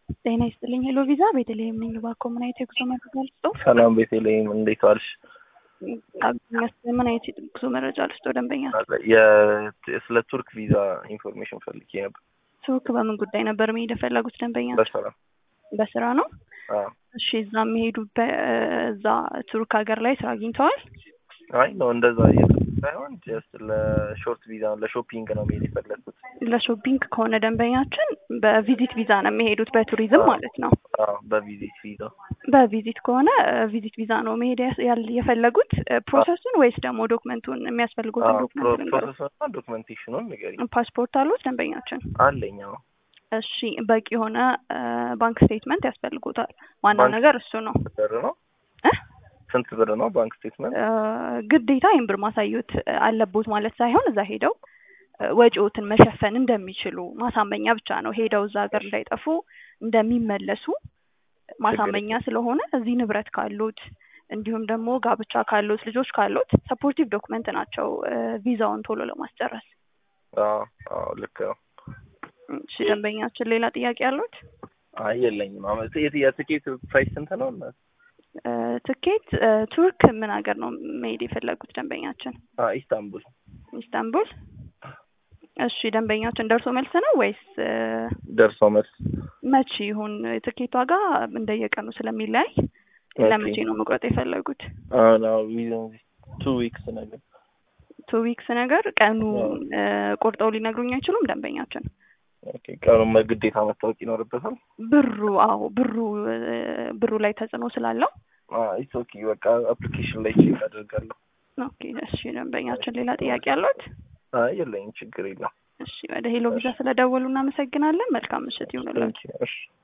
ጤና ይስጥልኝ። ሄሎ ቪዛ ቤተልሔም ነኝ። እባክዎ ምን አይነት የጉዞ መረጃ ልስጥዎ? ሰላም ቤተልሔም፣ እንዴት ዋልሽ? ምን አይነት የጉዞ መረጃ ልስጥዎ? ደንበኛ የ- ስለ ቱርክ ቪዛ ኢንፎርሜሽን ፈልጌ ነበር። ቱርክ በምን ጉዳይ ነበር መሄድ የፈለጉት ደንበኛ? በስራ በስራ ነው። አዎ። እሺ፣ እዛ የሚሄዱበት እዛ ቱርክ ሀገር ላይ ስራ አግኝተዋል? አይ ነው እንደዛ እየጠ ሳይሆን ጀስት ለሾርት ቪዛ ነው ለሾፒንግ ነው መሄድ የፈለግኩት። ለሾፒንግ ከሆነ ደንበኛችን በቪዚት ቪዛ ነው የሚሄዱት፣ በቱሪዝም ማለት ነው። አዎ በቪዚት ቪዛ በቪዚት ከሆነ ቪዚት ቪዛ ነው መሄድ ያስ- ያል- የፈለጉት ፕሮሰሱን ወይስ ደግሞ ዶክመንቱን የሚያስፈልጉትን ዶክመንት ልንገሩት? ፕሮሰስና ዶክመንቴሽኑን ንገሪኝ። ፓስፖርት አሉት ደንበኛችን? አለኝ። አዎ እሺ በቂ የሆነ ባንክ ስቴትመንት ያስፈልጉታል። ዋናው ባንክ ነገር እሱ ነው። ብር ነው እ? ስንት ብር ነው ባንክ ስቴትመንት? እ፣ ግዴታ ይህን ብር ማሳየት አለቦት ማለት ሳይሆን እዛ ሄደው እ፣ ወጪዎትን መሸፈን እንደሚችሉ ማሳመኛ ብቻ ነው። ሄደው እዛ ሀገር እንዳይጠፉ እንደሚመለሱ ማሳመኛ ስለሆነ እዚህ ንብረት ካሉት እንዲሁም ደግሞ ጋብቻ ካሉት ልጆች ካሉት ሰፖርቲቭ ዶክመንት ናቸው እ፣ ቪዛውን ቶሎ ለማስጨረስ። አዎ አዎ ልክ ነው። እሺ ደንበኛችን ሌላ ጥያቄ አሉት? አይ የለኝም። አመት የትኬት ፕራይስ ስንት ነው? እና እ፣ ትኬት እ፣ ቱርክ ምን ሀገር ነው መሄድ የፈለጉት ደንበኛችን? አዎ ኢስታንቡል ኢስታንቡል። እሺ ደንበኛችን ደርሶ መልስ ነው ወይስ እ፣ ደርሶ መልስ መቼ ይሁን? የትኬት ዋጋ እንደየቀኑ ስለሚለያይ ለመቼ ነው መቁረጥ የፈለጉት? አሁን ቱ ዊክስ ነገር ቱ ዊክስ ነገር ቀኑ እ፣ ቆርጠው ሊነግሩኝ አይችሉም ደንበኛችን? ኦኬ ቀኑን ግዴታ መታወቅ ይኖርበታል። ብሩ አዎ ብሩ እ፣ ብሩ ላይ ተጽዕኖ ስላለው ኢትስ ኦኬ በቃ አፕሊኬሽን ላይ ቼክ አደርጋለሁ። ኦኬ እሺ ደንበኛችን ሌላ ጥያቄ አሉት? አይ የለኝም፣ ችግር የለም። እሺ ወደ ሄሎ ቪዛ ስለደወሉ እናመሰግናለን። መልካም ምሽት ይሁንልን። እሺ